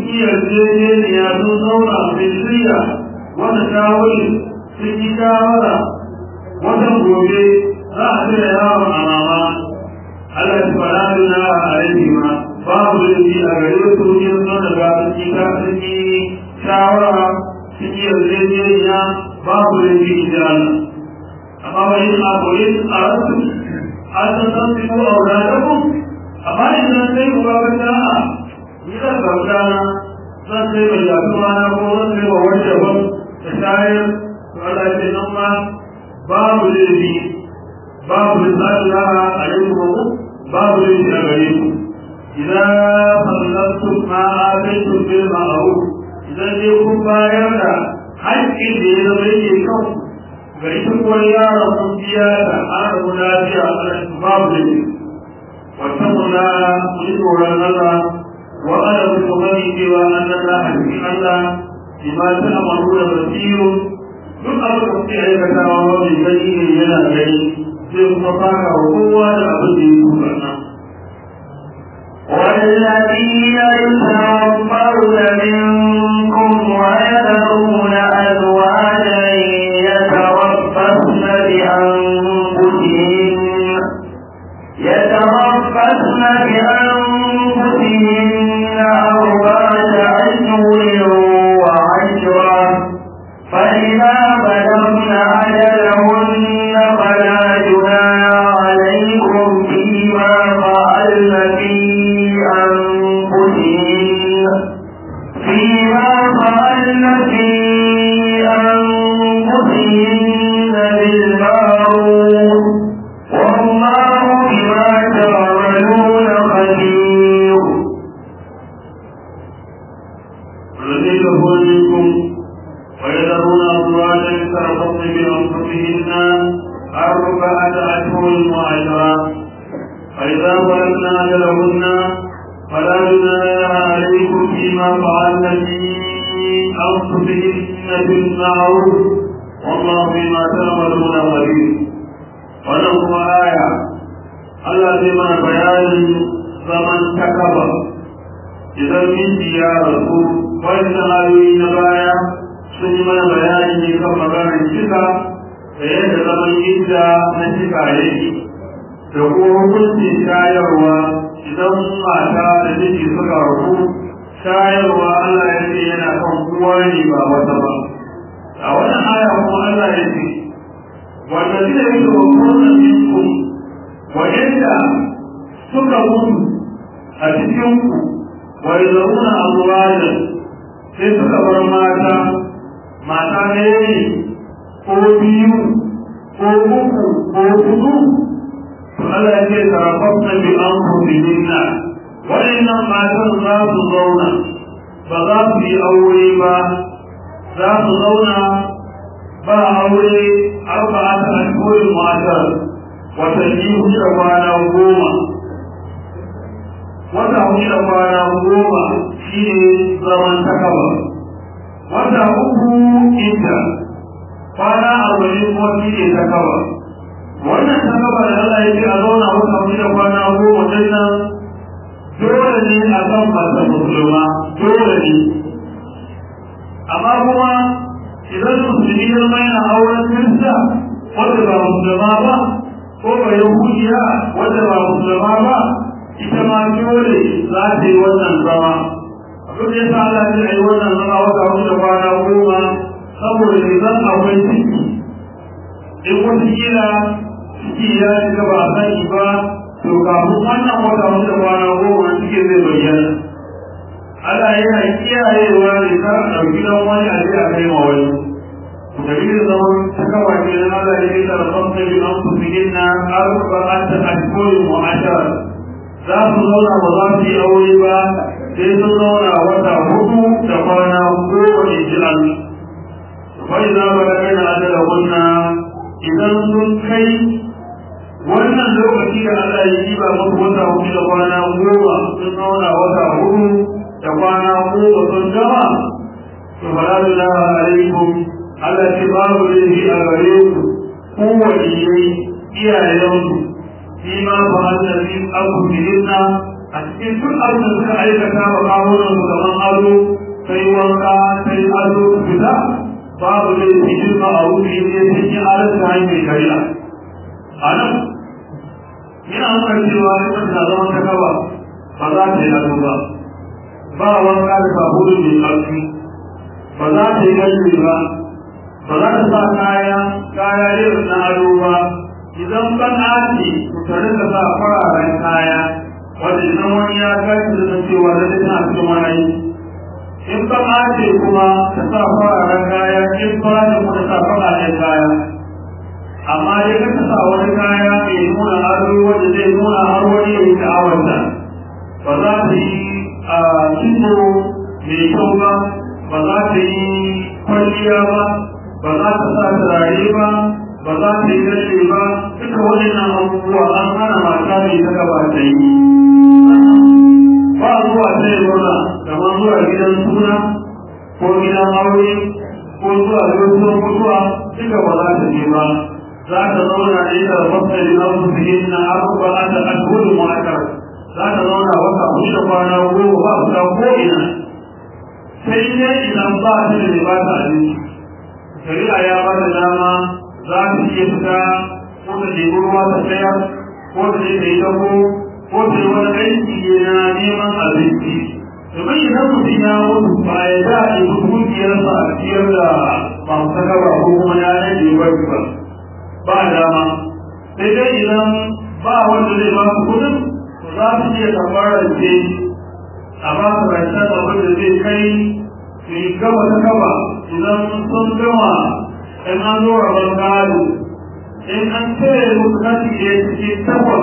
yi yarjejeniya sun zauna sun shirya wata shawari sun yi shawara watan gobe za a cire yawon a mama Allah ya fara duna a aiki ma babu laifi a gare su yin sun daga sun yi ka sun yi shawara sun yi yarjejeniya babu laifi in ji Allah amma wani abu yin a rasu an san san su ko aura da ku amma idan sai ku ba ka ta'a ni zan bauta na zan sai mai yafi mana ko zan sai wa wacce ban da shayar to Allah ya ce nan ma babu laifi babu lissafiya a yanku babu laifi a gare ku idan fasaltu ma ataitu bil ma'ruf idan dai kun bayar da haƙƙin da ya zama yake kan ga ita kuwa yara kun biya da ana da lafiya babu laifi wata muna ku yi tsoron Allah wa ana ku gani cewa an nan na haƙƙin Allah bima ta amaru da basiru duk abin da kuke aikatawa wani gani ne yana gani zai kuma fara wa kowa da abin da ya yi kuka والذين يتوفون منكم ويذرون أزواجا يتربصن بأنفسهن يتربصن بأنفسهن أربعة أشهر وعشرا فإذا بلغن أجلهن فلا جناح عليكم فيما فعلن في أنفسهن فيما فعلن في أنفسهن بالمعروف والله بما تعملون خبير والذين منكم ويذرون أزواجا يتربصن بأنفسهن أربعة أشهر وعشرا فإذا بلغن أجلهن فلا جناح عليكم فيما فعلن في أنفسهن بالمعروف والله بما تعملون خبير ولهم آية Allah zai mana bayanin zaman takaba idan miji ya rasu wannan ayoyi na baya sun yi mana bayani ne kan maganar cika da yadda zaman idda na cika yake da kuma hukuncin shayarwa idan mata da miji suka rasu shayarwa Allah ya ce yana kan kowa ne ba wata ba a wannan aya kuma Allah ya ce wanda zai yi da wannan minkum wa'inda suka mutu a cikinku wai zauna a ruwanin sai suka bar mata mata ɗaya ne ko biyu ko uku ko hudu to Allah ya ce tarafafna bi an kubihinna waɗannan matan za su zauna ba za su yi aure ba za su zauna ba aure arba'ata ashhurin matar watanni hudu da kwana goma wata hudu da kwana goma shi ne zaman takaba wata uku inda kwana arba'in kuma shi ne takaba wannan takaba da Allah ya ce a zauna wata hudu da kwana goma din nan dole ne a kan masa musulma dole ne amma kuma idan musulmi ya zama yana auren kirista wanda ba musulma ba ko ba yahudiya wanda ba musulma ba ita ma dole za ta yi wannan zama abin da ya sa Allah ya yi wannan zama wata hudu da kwana goma saboda idan akwai ciki in wata kila ciki ya shiga ba a sani ba to kafin wannan wata hudu da kwana goma ciki zai bayyana Allah yana kiyayewa ne kar a ɗauki dan wani a je a kai ma wani dalilin zaman ta kawa ke nan Allah ya yi da rabanta bi an su fihin na arba'ata ashhurin wa ashara za su zauna ba za su yi aure ba sai sun zauna wata hudu da kwana goma ne ji Allah bai za ba da kai na adala wannan idan sun kai wannan lokaci da Allah ya yi ba musu wata hudu da kwana goma sun zauna wata hudu da kwana goma sun gama to fala lillahi alaikum Allah ce babu laifi a gare ku ku waliyai iyayenku shi ma fa Allah fi abu bihinna a cikin duk abin da suka aikata wa kawunan su gaban ado sai wanka sai ado su fita babu da yake shirka a wuri ne sai yin halatta hanyar shari'a a nan yana nuna cewa ita ta zama ta kaba ba za ta yi ado ba ba wanka da sabulu mai ƙarfi ba za ta yi gashi ba ba za ta sa kaya kaya irin na ado ba idan ban aji ku tare da sa fararen kaya wanda idan wani ya gashi da cewa da tana cikin wani in ban aji kuma ta sa fararen kaya in ba da kuma sa fararen kaya amma dai ka ta sa wani kaya mai nuna ado wanda zai nuna har wani ya yi sha'awarta ba za ta yi a kitso mai kyau ba ba za ta yi kwalliya ba ba za ta sa turare ba ba za ta yi gashe ba duka waɗannan abubuwa an hana mata mai ta gaba ta yi ba zuwa ta yi murna kamar zuwa gidan suna ko gidan aure ko zuwa gaisuwar mutuwa duka ba za ta je ba za ta zauna ne da fasali na musulmin na abubuwa ta ashhudu mu'akkar za ta zauna wata hudu da kwana goma ba fita ko ina sai dai idan ba ta da ba ta abinci shari'a ya ba ta dama za ta iya fita ko ta ɗebi ruwa ta tsayar ko ta je ta yi dako ko ta yi wani aiki na neman abinci domin idan mutum ya mutu ba ya za a yi dukiyarsa a ciyar da masu sakawa ko kuma ya rage bari ba ba dama sai dai idan ba wanda zai ba su kudin to za su iya karɓar rance a ba su rancen abin da zai kai su yi gaba ta gaba idan sun gama in an zo rabon gado in an tsaye musu kashi ɗaya cikin takwas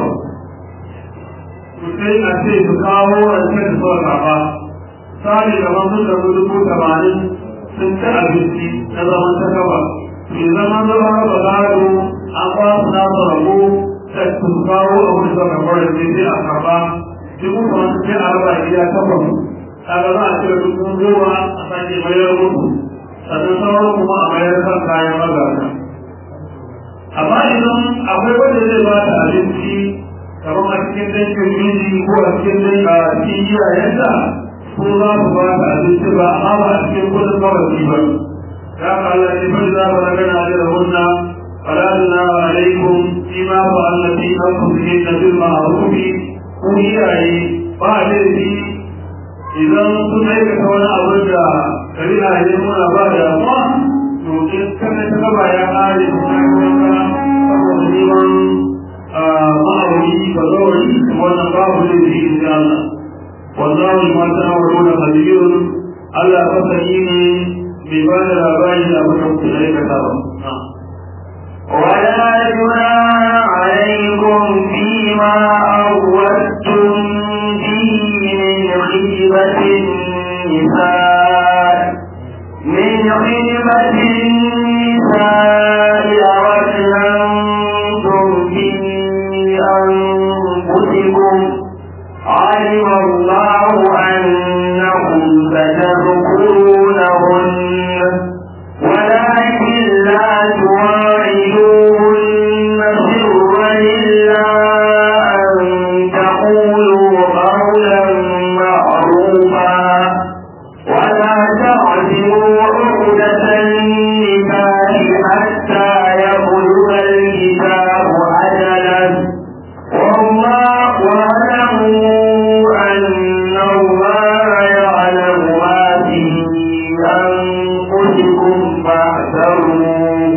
to sai a ce su kawo rancen da suka karɓa sari gaban sun da dubu tamanin sun ci abinci na zaman ta gaba to zaman zama raba gado an ba su nasu rabo sai su kawo abin da suka karɓa da sai a karɓa dubu tamanin sai a raba gida takwas kaga za a cire dubu goma a sake mayar musu sannan sauran kuma a mayar kan kayan magana amma idan akwai wanda zai ba ta abinci kamar a cikin dangin miji ko a cikin dangin a cikin iyayenta ko za su ba ta abinci ba amma ba a cikin kudin mawaki ba ya ka Allah ne fa za ba gana da rahunna fala na alaikum fima fa allati anfusihin bil ma'ruf ku iyaye ba laifi idan sun aikata wani abin da shari'a ya nuna ba da amma to in kana ta gaba ya kare ta kuma saboda neman ma'auri ba zawari wannan babu ne da shi da Allah wallahu ma ta'awuna khabirun Allah fasali ne bai ba da labari da abin da kuke aikata ba ولا جناح عليكم فيما أردتم به من خدمة النساء من خدمة النساء أردتم به أنفسكم علم الله أنكم ستذكرونهن ولكن لا تواعدوهن سرا إلا أن تقولوا قولا معروفا ولا تعزموا عقدة النكاح حتى يبلغ الكتاب أجله والله واعلموا أن الله يعلم ما في أنفسكم فاحذروا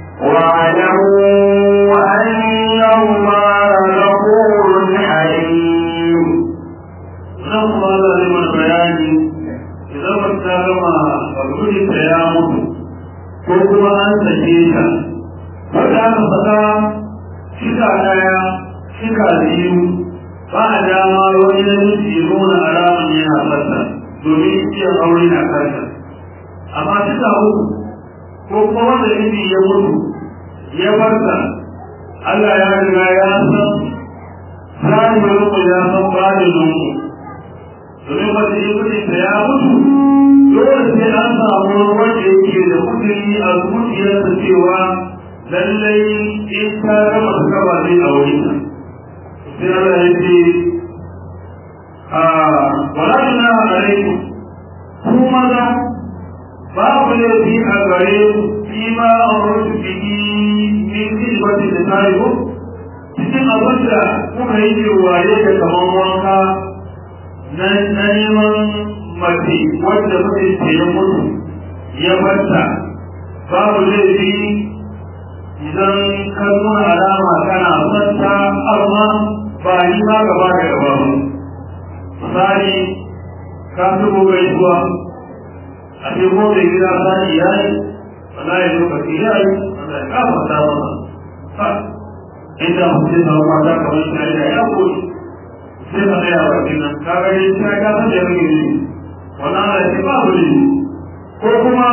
واعلموا أن الله غفور حليم nan kuma za a mana bayani idan ba ta gama bagudin ta ya mutu ko kuma an sake ta wata aka saka shika daya shika biyu ba a dama wani na nufi ya nuna alaman yana sassa domin iya aure na kanta amma shika uku ko kuma wanda nufi ya mutu ya barta Allah ya riga ya san zahirin ku ya san bayanin ku domin wanda ya mutu da ya mutu dole sai an samu wanda yake da kudiri a zuciyarsa cewa lallai in ta gama ta gaba zai aure ta sai Allah ya ce wala tuna alaikum ku maza babu laifi a gare ku fi ma amurtu bihi min khidmati da tayo cikin abin da kuka yi jirwaye da kaman wanka na neman mace wadda kuka yi tsaye mutu ya barta babu laifi idan ka nuna alama kana santa amma ba yi ma gaba da gaba ba misali ka zubo gaisuwa a ce ko da gida sani ya yi wallahi lokaci ya yi wanda ya kafa ta masa ha inda mutum da mata kamar shi ya ya koyi sai ka tsaya wa nan ka ga dai sai ka san da yake ne wannan Allah ya ba mu ne ko kuma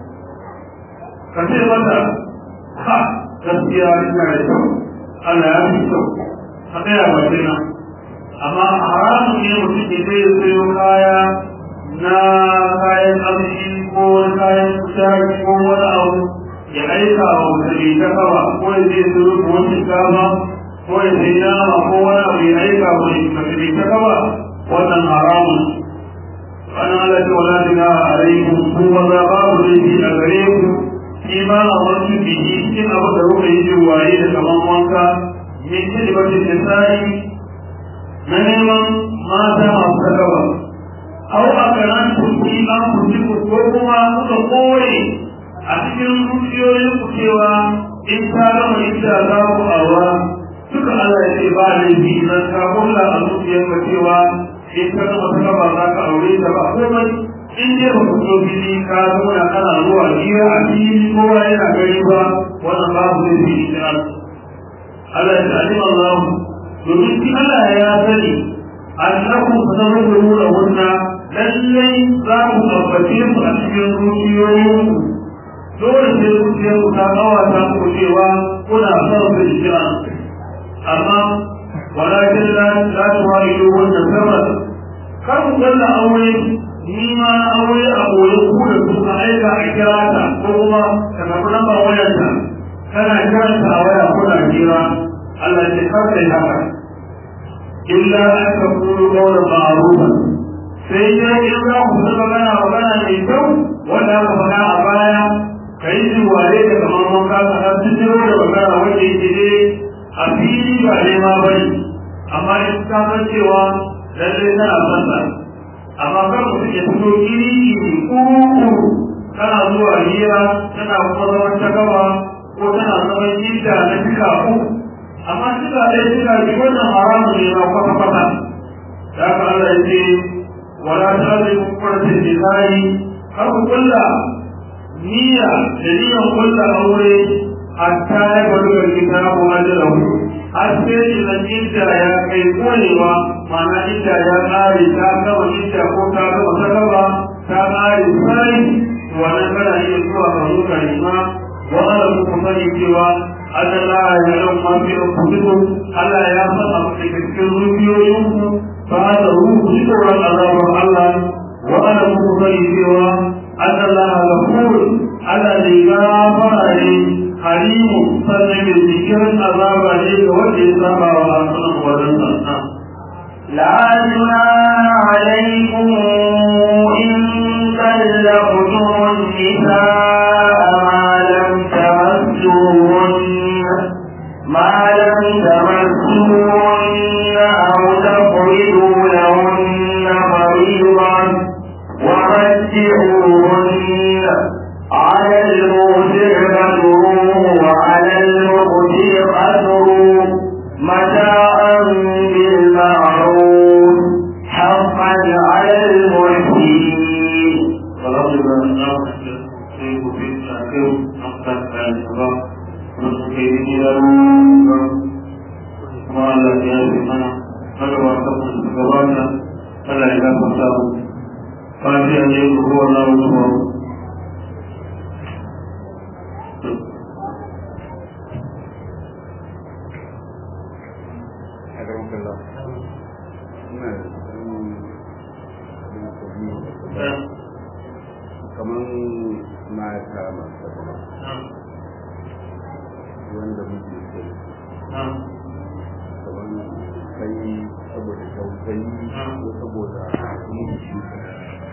ka ce mata ha gaskiya ina da kyau Allah ya fi kyau ka tsaya wa nan amma haramun ne mutum ke zai sayo kaya na kayan abinci ko kayan kushari ko wani abu ya aika wa mutane ta kawa ko ya zai sayo ko shinkafa ko ya sai nama ko wani abu ya aika wa mutane ta kawa wannan haramun ana ala ce wala dina alaikum ku maza babu laifi a gare ku shi ma a wasu biki cikin abu da kuka yi jirwaye da kaman wanka min kilibatin nisa'i na neman mata masu takawa au a karan turki an kurji ko kuma kuka koye a cikin zuciyoyin ku cewa in ta gama inda za ku awa duka Allah ya ce ba laifi idan ka kulla a zuciyar ka cewa in ka gama takawa za ka aure ta ba komai in dai ba ku zo fili ka zauna kana zuwa hira a fili kowa yana gani ba wannan babu laifi in Allah ya ce alim Allah domin shi Allah ya sani annahu tazawwaju da wunna lallai za ku tabbace su a cikin zuciyoyin dole sai zuciyar ku ta kawata ku cewa kuna son su jira amma walakin la la tuwaidu wannan sabab kar ku kalla aure ni ma aure a koyi ku da su a aika a kira ta ko kuma ka tafi lambar wayarta kana kiranta a waya kuna jira Allah ya kar da haka illa an ka kulu qawlan ma'rufa sai dai in za ku zama magana magana mai kyau wanda aka faɗa a baya kai ji ware da kamar wanka ka har jiro da magana wanda yake dai a fili ba ne ma bane amma in ka san cewa lalle tana son sa amma kar mutum ya fito iri iri kuru kana zuwa hira tana kuma zaman ta gaba ko tana zaman gida na fika uku amma suka ɗaya suka ji wannan haramun ne ba kwata kwata da aka Allah ya ce wala ta zai kwarce jihari har ku kulla niyya da niyyan kulla aure hatta ya faru da kitabu ajalahu har sai idan idda ya kai konewa ma'ana idda ya ƙare ta gama idda ko ta gama ta gaba ta ƙare sai wannan kana iya zuwa ka zo ka nema wa'ala ku sani cewa Allah ya yi ma fi anfusikum Allah ya san abu da cikin zuciyoyinku ba da ruhu tsoron azabar Allah wa ana muku sani cewa Allah ghafur Allah ne gafara ne halimu sannan mai jikirin azaba ne ga wanda ya saba wa asunan wajen sa لا جناح عليكم إن طلقتم النساء ما لم تمسوهن ما لم تمسوهن أو تفرضوا لهن فريضا ومتعوهن على الموسع قدره وعلى المقتل قدره متاعا بالمعروف حقا على المحسنين فاتحة يقول هو الله أكبر أكرمك الله kaman mata masu wanda muke so kamar kai saboda tausayi ko saboda mutunci